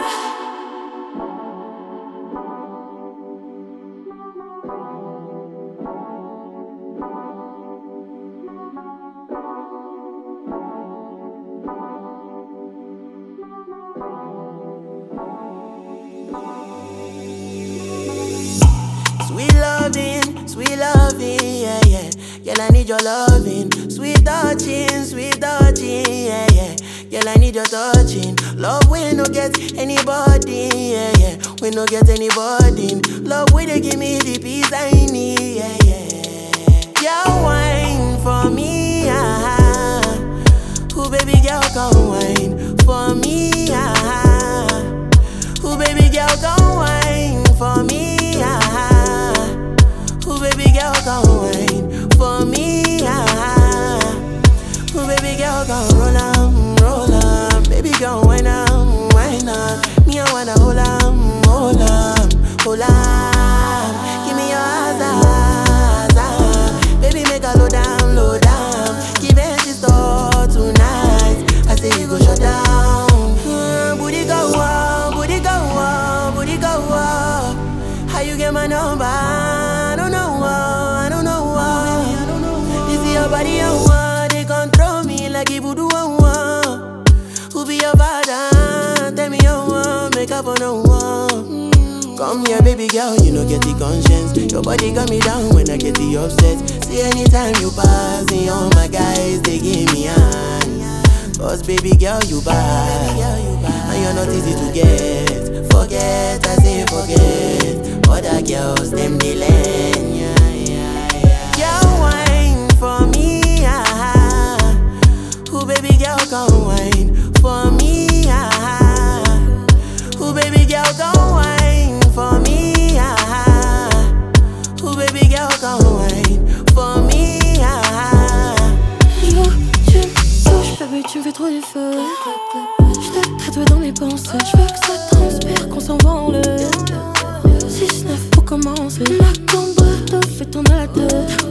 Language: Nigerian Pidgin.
Sweet loving, sweet loving, yeah, yeah. Girl, I need your loving. Sweet touching, sweet touching, yeah, yeah. Girl, I need your touching. Love we no get anybody, yeah, yeah. We no get anybody. Love we they give me the peace I need, yeah, yeah. Girl, wine for me, ah. Who baby girl come wine for me, ah. Who baby girl come wine for me, ah. Who baby girl come wine for me, ah. Who baby girl come roll on, roll on. Baby girl wine on, wine on. Me I wanna hold on, hold on, hold on. Give me your eyes, eyes, eyes. Baby make a low down, low down. Give it to store tonight. I say you go shut down. Mm, booty go up, booty go up, booty go up. How you get my number? I don't know, uh, I don't know. uh. This is your body, I want. They control me like it voodoo, I want. Who be your father? Tell me you want. Make up for no one. Come here, baby girl, you know get the conscience. Your body got me down when I get the upset. See anytime you pass me, all my guys they give me hand. Cause baby girl you bad, and you're not easy to get. Forget, I say forget. Other girls them they learn, yeah, yeah, yeah. Girl wine for me, ah. Who baby girl come wine for me, ah. Who baby girl come wine for me, ah. Who baby girl come wine for me, ah. Yo, tu me touches, baby, tu me fais trop du feu. Je te tatoué dans mes pensées. Je veux que ça transpire, qu'on s'envole. 6-9 pour commencer. Ma combo te fait tourner la tête.